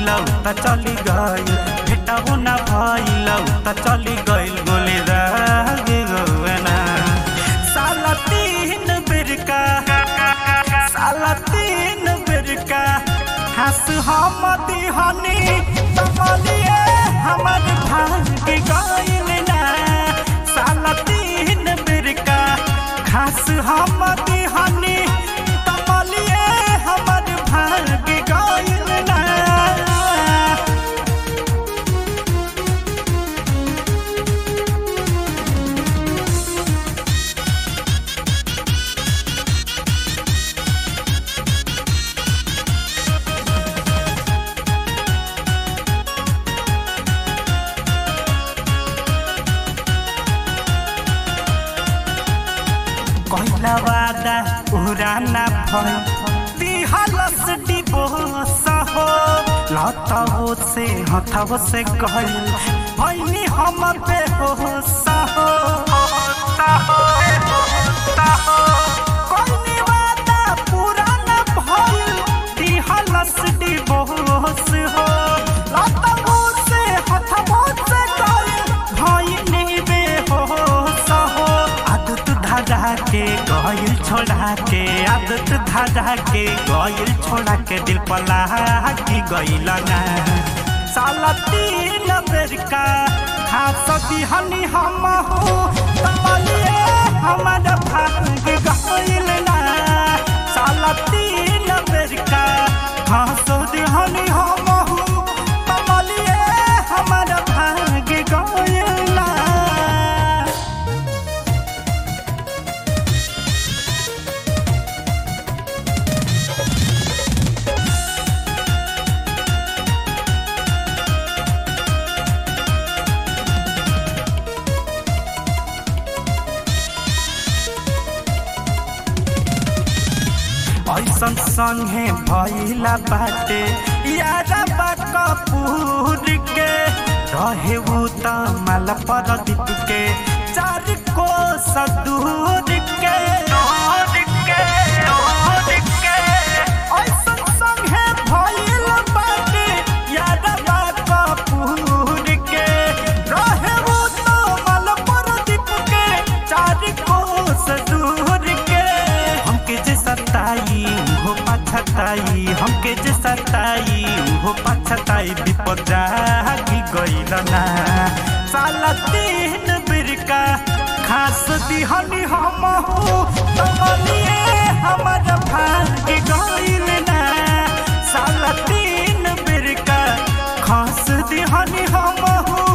भइलौ त चली गइल भेटबो न भइलौ त चली गइल गोली दागे गौना साला तीन बेरका साला तीन बेरका हंस हम दिहनी तमलिए हमर भाग गइल ना साला तीन बेरका खास हम दिहनी तमलिए हमर भाग गइल ना कहला वादा उड़ाना भय दिहलस डिबोस हो लतवो से हथवो से कहल भैनी हम पे होस हो कहनी वादा पुराना भय दिहलस डिबोस हो लतवो से हथवो से कहल भैनी बे होस हो आदत धारा के गइल छोड़ा के आदत धारा के गइल छोड़ा के दिल पला की गइल ना साला तीन बेर का खास दिहनी हम हो तमलिए हमर भाग गइल ना साला तीन बेर का खास दिहनी हम हो तमलिए हमर भाग गइल ना ऐसन संगे भइला बाटे यारा बा कपूर के रहे उ त माल पर दीप के चार को सदूर के ऐसन संगे भइल बाटे यारा बा कपूर के रहे उ त माल पर दीप के चार को सदूर के हमके जे सताई हो पछताई हमके जे सताई हो पछताई विपद जागी गइल ना साला तीन बिरका खास दिहनी हम हो तमलिए हमर भाग गइल ना साला तीन बिरका खास दिहनी हम हो